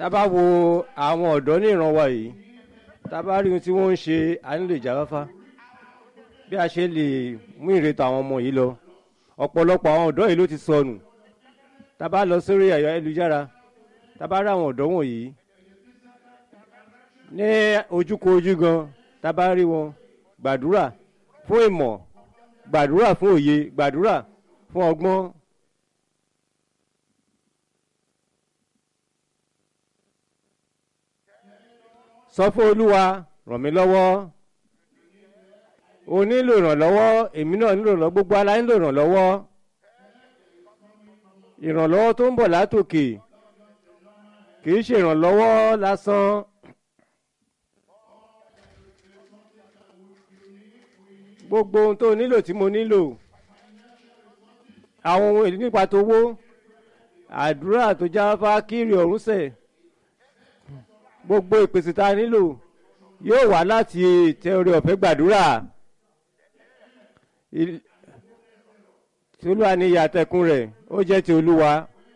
tá a bá wo àwọn ọ̀dọ́ ní ìran wa yìí tá a bá rí ohun tí wọ́n ń ṣe a nílò ìjáfáfá bí a ṣe lè mú ìrètò àwọn ọmọ yìí lọ ọ̀pọ̀lọpọ̀ àwọn ọ̀dọ́ yìí ló ti sọnù tá a bá lọ sórí ẹ̀yọ ayélujára tá a bá rí àwọn ọ̀dọ́ wọ̀nyí ní ojúkojú gan tá a bá rí wọn gbàdúrà fún ìmọ̀ gbàdúrà fún òye gbàdúrà fún ọgbọ́n sọ fún olúwa ràn mí lọ́wọ́ o nílò ìrànlọ́wọ́ èmi náà nílò ìrànlọ́wọ́ gbogbo ala nílò ìrànlọ́wọ́ ìrànlọ́wọ́ tó ń bọ̀ látòkè kì í ṣe ìrànlọ́wọ́ lásán gbogbo ohun tó nílò tí mo nílò àwọn ohun èlò nípa tó wó àdúrà tó jáfá kiri ọ̀run sẹ̀ gbogbo ìpèsè tá a nílò yóò wá láti tẹ orí ọ̀fẹ́ gbàdúrà tí olúwa ní ìyàtẹ̀kùn rẹ̀ ó jẹ́ ti olúwa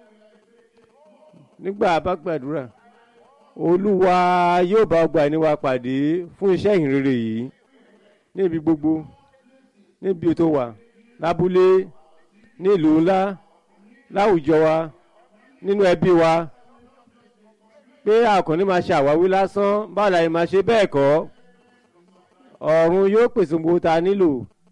nígbà bá gbàdúrà olúwa yóò bá ọgbà ẹni wa pàdé fún iṣẹ́ ìhìnrere yìí níbi gbogbo níbi tó wà lábúlé nílùú ńlá láwùjọ wa nínú ẹbí wa pé àkànní máa ṣe àwáwí lásán báwo la yìí máa ṣe bẹ́ẹ̀ kọ́ ọ̀run yóò pèsè gbogbo ta nílò.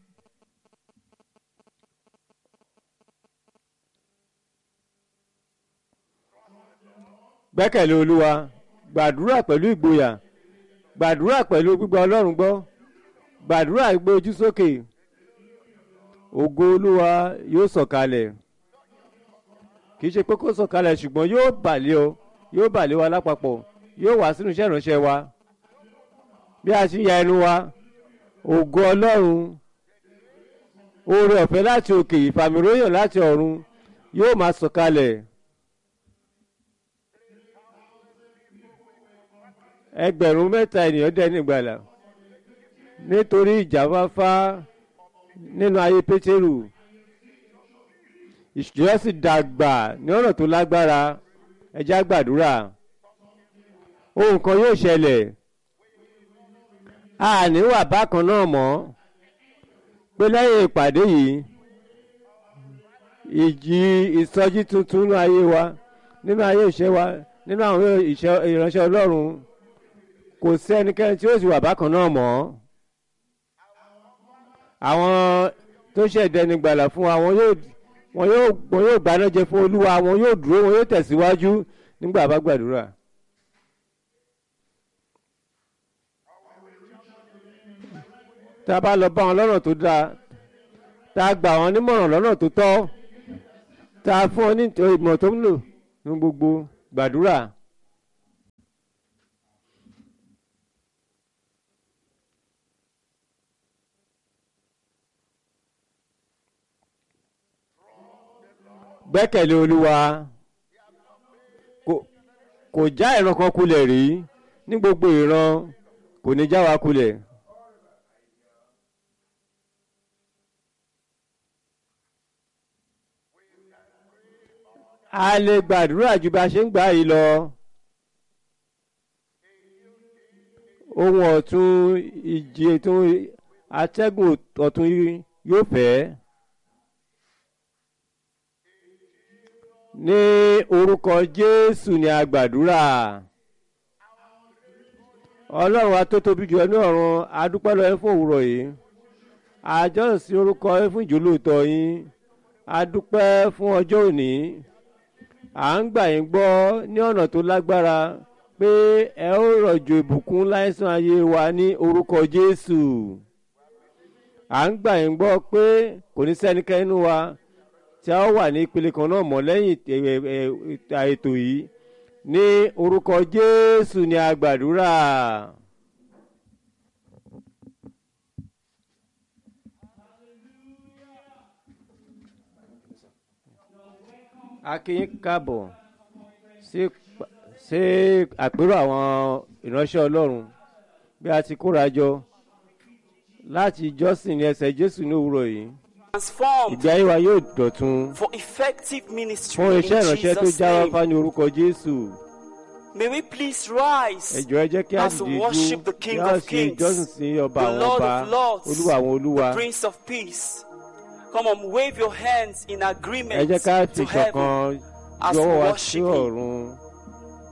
gbẹ́kẹ̀lé olúwa gbàdúrà pẹ̀lú ìgboyà gbàdúrà pẹ̀lú gbígbà ọlọ́run gbọ́ gbàdúrà gbé ojú sókè ògo olúwa yóò sọ̀kalẹ̀ kì í ṣe pé kó sọ̀kalẹ̀ ṣùgbọ́n yóò bàlẹ́ ọ yóò bàlẹ́ wa lápapọ̀ yóò wá sínú iṣẹ́ ìránṣẹ́ wa bí a ṣe ya ẹnu wa ògo ọlọ́run oore ọ̀fẹ́ láti òkè ìfàmìróyàn láti ọ̀run yóò máa sọ̀kalẹ̀. ẹgbẹ̀rún mẹ́ta ènìyàn dẹ́ni ìgbàlà nítorí ìjàfáfá nínú ayé pétérù ìṣòro sì dàgbà ní ọ̀nà tó lágbára ẹjá gbàdúrà ohun kan yóò ṣẹlẹ̀ a ní wà bákan náà mọ́ pé lẹ́yìn ìpàdé yìí ìjì ìsọjí tuntun nínú ayé wa nínú ayé ìṣe wa nínú àwọn ìránṣẹ́ ọlọ́run kò sí ẹnikẹ́ni tí ó sì wà bákan náà mọ́ àwọn tó ṣẹ̀dẹ́ni gbàlà fún wa wọn yóò wọn yóò wọn yóò gbaná jẹ fún olúwa wọn yóò dúró wọn yóò tẹ̀síwájú nígbà bá gbàdúrà. tá a bá lọ bá wọn lọ́nà tó dáa tá a gbà wọn nímọ̀ràn lọ́nà tó tọ́ tá a fún wọn ní ìmọ̀ tó ń lò ní gbogbo gbàdúrà. gbẹ́kẹ̀lé olúwa kò já ìran kan kulẹ̀ rí ní gbogbo ìran kò ní já wa kulẹ̀. a lè gbàdúrà ju bá a ṣe ń gbà yìí lọ. ohun ọ̀tun ìjì ètò atẹ́gùn ọ̀tun yóò fẹ́. ní orúkọ jésù ni a gbàdúrà ọlọ́run wa tó tóbi jù ní ọ̀run adúpẹ́ lọ ẹ fún òwúrọ̀ yìí àjọsìn orúkọ ẹ fún ìjólóòtọ́ yín adúpẹ́ fún ọjọ́ òní à ń gbà yín gbọ́ ní ọ̀nà tó lágbára pé ẹ ó rọ̀jò ìbùkún láìsàn ayé wa ní orúkọ jésù à ń gbà yín gbọ́ pé kò ní sẹ́nikẹ́ni nínú wa tí a wà ní ìpele kan náà mọ́ lẹ́yìn ètò yìí ní orúkọ jésù ni a gbàdúrà. a kí yín káàbọ̀ sí àpérò àwọn ìránṣẹ́ ọlọ́run bí a ti kóra jọ láti jọ́sìn ní ẹsẹ̀ jésù ní òwúrọ̀ yìí transformed ìgbé ayé wa yóò dọ̀tun for effective ministry fún in iṣẹ́ ìránṣẹ́ tó Jesus' jáwá name. fá ní orúkọ jésù May we please rise ẹjọ ẹ jẹ́ kí a as we dìde worship dúró the kí King a of ṣe Kings, ìjọsìn sí ọba the àwọn Lord ọba of Lords, olúwa àwọn olúwa the Prince of Peace. Come on, wave your hands in ẹ agreement jẹ́ ká fi to heaven ṣọ̀kan as jọ̀wọ́ we wá sí worship Him. ọ̀run